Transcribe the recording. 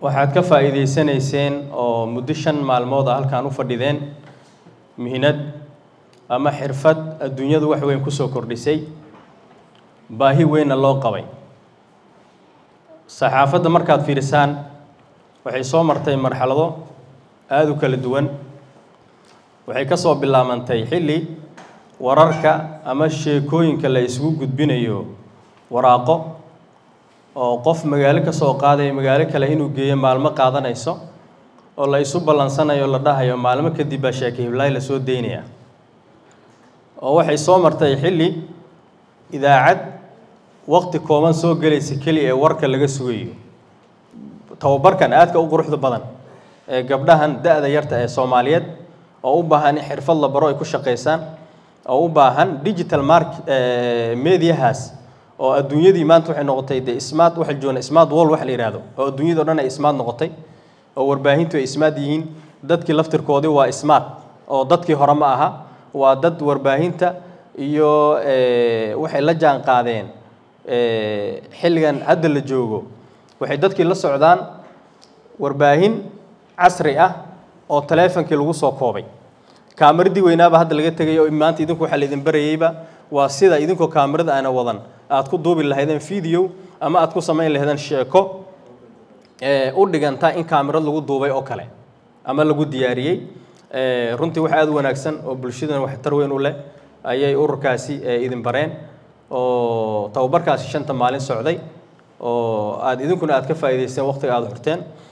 waxaad ka faa'iidaysanayseen oo muddo shan maalmood a halkaan u fadhideen mihnad ama xirfad adduunyadu wax weyn ku soo kordhisay baahi weynna loo qabay saxaafadda markaad fiirisaan waxay soo martay marxalado aada u kala duwan waxay ka soo bilaabantay xilli wararka ama sheekooyinka la isugu gudbinayo waraaqo oo qof magaalo ka soo qaadaya magaalo kale inuu geeyo maalmo qaadanayso oo la isu ballansanayo la dhahayo maalmo kadib baa sheeke hiblaay la soo daynaya oo waxay soo martay xilli idaacad waqti kooban soo gelaysa keliya ee warka laga sugayo tababarkan aadka u quruxda badan ee gabdhahan da-da yarta ee soomaaliyeed oo u baahan in xirfad la baro ay ku shaqaysaan oo u baahan digital mark mediahaas oo adduunyadii maanta waxay noqotay dee smart waxa joogna smart wall wax la yidhaahdo oo adduunyada o dhan ay smart noqotay oo warbaahintu ay smart yihiin dadkii laftirkoodii waa smart oo dadkii hore ma aha waa dad warbaahinta iyo waxay la jaan qaadeen xilligan hadda la joogo waxay dadkii la socdaan warbaahin casri ah oo taleefonkii lagu soo koobay kaamaradii weynaaba hadda laga tegay oo maanta idinku waxaa laydin barayeyba waa sida idinkoo kaamarada aana wadan aad ku duubi lahaydeen video ama aad ku samayn lahaydeen sheeko u dhiganta in kaamirad lagu duubay oo kale ama lagu diyaariyey runtii wax aada u wanaagsan oo bulshadana waxtar weyn u leh ayay ururkaasi idin bareen oo tababarkaasi shanta maalin socday oo aad idinkuna aad ka faa'iidaysteen waqtiga aada xurteen